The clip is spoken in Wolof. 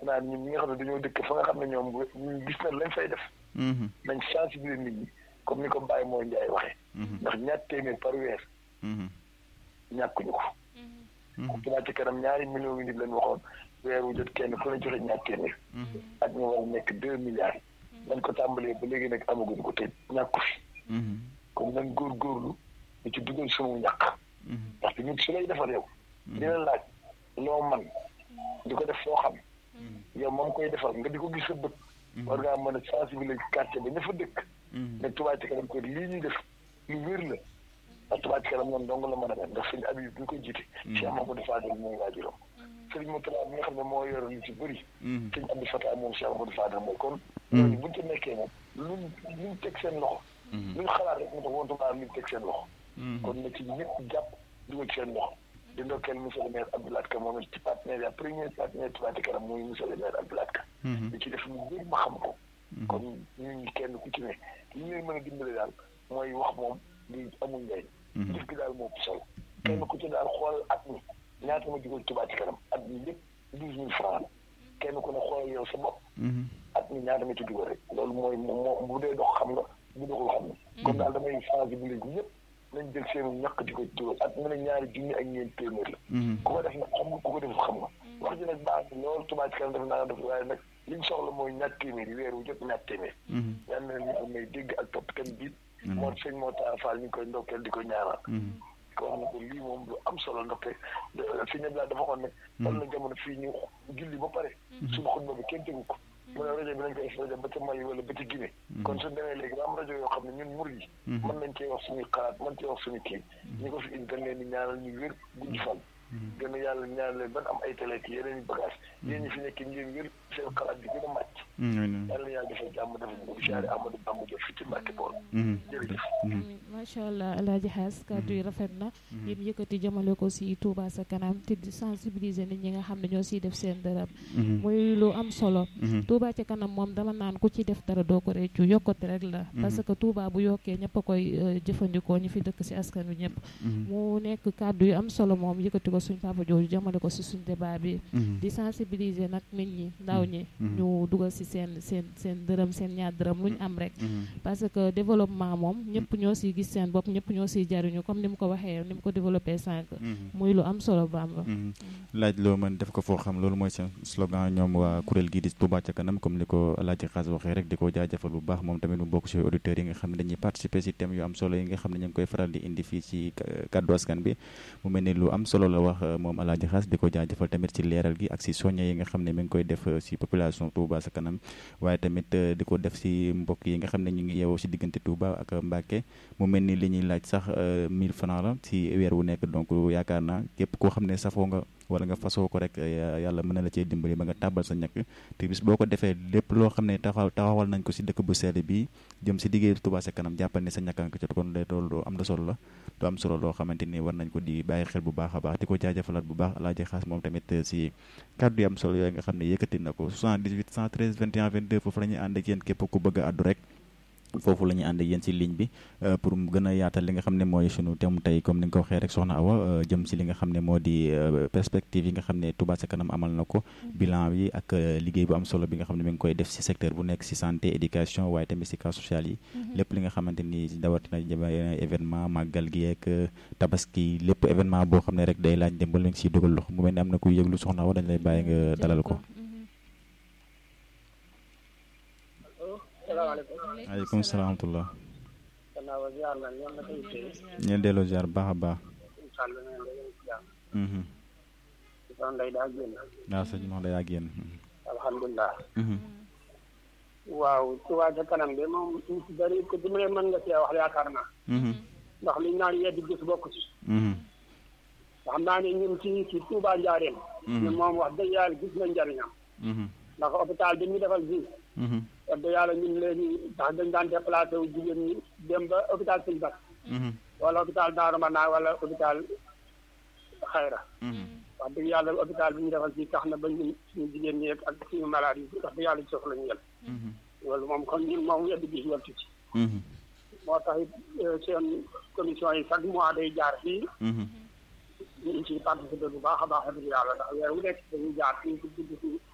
naa ñun ñi nga xam ne dañoo dëkk fa nga xam ne ñoom ñu gis na lañ fay def nañ sensibiliser nit ñi comme ni ko Baye moo Ndiaye waxee ndax ñaar téeméer par weer ñàkkuñu ko Touba ci kanam ñaari millions yi nit lañ waxoon weer wu jot kenn ku ne joxe ñaar téeméer ak ñu war a nekk deux milliards dañ ko tàmbalee ba léegi nag amaguñ ko te ñàkku fi kon nañ góorgóorlu ñu ci dugal sunu ñàkk ndaxte ñun su lay defal yow dina laaj loo man di ko def foo xam yow moom koy defal nga di ko gis sa bët war ngaa mën a sensibiliser quartier ba ña fa dëkk ne Touba ci kanam ko lii ñuy def lu wér la ndax Touba ci kanam noonu dong la mën a mel ndax sëñ Habib bi ñu koy jiite Cheikh Mamadou Fadel mooy waajuram sëriñ Moutala mi nga xam ne moo yoroon lu ci bëri sëñ Abdou Fatah moom Cheikh Mamadou Fadel mooy kon ñooñu buñu ci nekkee moom luñ luñ teg seen loxo luñ xalaat rek mu tax wontuma luñ teg seen loxo kon na ci ñëpp jàpp dugal seen loxo di ndokkeel monsieur le maire Abdoulaye Ka moom ci partenaire ya premier partenaire Touba ci kanam mooy monsieur le maire Abdoulaye Ka di ci def lu bëri ma xam ko kon ñun ñi kenn ku ci ne li ñu leen mën a dimbale daal mooy wax moom di amul njëriñ jëf gi daal moo solo kenn ku ci daal xoolal at mi ñaata ma dugal Touba ci kanam at mi lépp douze mille francs kenn ku ne xoolal yow sa bopp at mi ñaata ma ci dugal rek loolu mooy moo bu dee dox xam nga bu doxul xam nga kon daal damay sensibiliser ñëpp nañ jël seenu ñàkk di ko dugal at mu ne ñaari junni ak ñeent téeméer la ku ko def nag xam nga ku ko def xam nga wax ji nag baax na loolu Touba ci kanam def naa def waaye nag liñ soxla mooy ñaar téeméer yi weer wu jot ñaar téeméer yal na ñu am may dégg ak topp kan biit moo sëñ moo taal Fall ñu ngi koy ndokkeel di ko ñaanal ko wax na ko lii moom lu am solo ndokke fi ñëpp laa dafa xoon ne wal na jamono fii ñu julli ba pare suñu xutba bi kenn tegu ko mu ne rajo bi nañ koy rajo ba ca Mali wala ba ca Guinée kon suñ demee léegi ba am rajo yoo xam ne ñun murid yi mën nañ cee wax suñuy xalaat mën cee wax suñu kii ñi ko fi indi dañ leen di ñaanal ñu wér gudd fan gën a yàlla ñaan leen ban am ay télé ki yeneen i bagage yéen ñi fi nekk ngeen wér seen xalaat bi gën a màcc yàlla yàlla defal jàmm defal ñu ko siyaare Amadou Bamba Diop fi ci Mbàkke Bool jërëjëf macha allah alaaji xaas kàddu yi rafet na yéen yëkkati jëmale ko si Touba sa kanam te di sensibiliser nit ñi nga xam ne ñoo siy def seen dërëm muy lu am solo Touba ca kanam moom dama naan ku ci def dara doo ko réccu yokkute rek la parce que Touba bu yokkee ñëpp a koy jëfandikoo ñi fi dëkk si askan wi ñëpp mu nekk kàddu yu am solo moom yëkkati ko suñ papa jooju jëmale ko si suñ débat bi di sensibiliser nag nit ñi ndaw ñi ñu dugal si seen seen seen dërëm seen ñaar dërëm lu ñu am rek parce que développement moom ñëpp ñoo siy gis seen bopp ñëpp ñoo siy jariñu comme ni mu ko waxee ni mu ko développé sànq muy lu am solo Bamba laaj loo mën def ko foo xam loolu mooy seen slogan ñoom waa kuréel gii di Touba ca kanam comme ni ko Alaaji Xaas waxee rek di ko jaajëfal bu baax moom tamit mu bokk ci auditeurs yi nga xam ne dañuy participer ci thème yu am solo yi nga xam ne ñu ngi koy faral di indi fii ci kàddu askan bi mu mel ni lu am solo la wax moom Alaaji Xaas di ko jaajëfal tamit ci leeral gi ak ci soññe yi nga xam ne mi ngi koy def ci population Touba sa kanam waaye tamit di ko def ci mbokk yi nga xam ne ñu ngi yeewoo ci diggante Touba ak Mbacke mu mel ni li ñuy laaj sax 1000 francs la ci weer wu nekk donc yaakaar naa képp koo xam ne safoo nga wala nga fasoo ko rek yàlla mën na la cee dimbali ba nga tàbbal sa ñàkk te bis boo ko defee lépp loo xam ne taxaw taxawal nañ ko ci dëkk bu sell bi jëm ci liggéey Touba ca kanam jàppal ne sa ñàkk nga ko jot kon loolu am na solo la lu am solo loo xamante ni war nañ ko di bàyyi xel bu baax a baax di ko jaajëfalaat bu baax Alaaji Xaas moom tamit ci kàddu yi am solo yooyu nga xam ne yëkkati na ko 78 113 21 22 foofu la ñuy ànd ak yéen képp ku bëgg a àddu rek foofu la ñuy ànd ak yéen ci ligne bi pour mu gën a yaatal li nga xam ne mooy sunu thème tey comme ni nga ko waxee rek soxna Awa jëm ci li nga xam ne moo di perspective yi nga xam ne Touba ca kanam amal na ko bilan bi ak liggéey bu am solo bi nga xam ne mi ngi koy def ci secteur bu nekk ci santé éducation waaye tamit ci cas social yi lépp li nga xamante ni dawatina événement màggal gi ak tabaski lépp événement boo xam ne rek day laaj dimbal nga ciy dugal loxo mu mel ni am na kuy yëglu soxna Awa dañ lay bàyyi nga dalal ko aleykum salaam wa ñeen delloo ziar baax a baax waaw sëñ mox da yaa génn alhamdulilah waaw Touba ca kanam de moom ñu si bëri ko di mu ne mën nga cee wax yaakaar naa ndax liñ naan yeddi gis bokk ci xam naa ne ñun ci ci Touba Njaareem ñun moom wax dëgg yàlla gis na njariñam ndax hôpital bi ñu defal fii wax dëgg yàlla ñun léegi ndax dañ daan déplacé wu jigéen ñi dem ba hôpital Sëñ Bas wala hôpital Daaru Manaa wala hôpital Xayra wax dëgg yàlla hôpital bi ñu defal fii tax na ba ñun suñu jigéen ñi ak suñu malade yi wax dëgg yàlla ci soxla ñu yel loolu moom kon ñun moom yeddi gis weltu ci moo tax it seen commission yi chaque mois day jaar fii ñu ngi ciy participé bu baax a baax wax dëgg yàlla ndax weer wu nekk dañuy jaar fii ci guddi si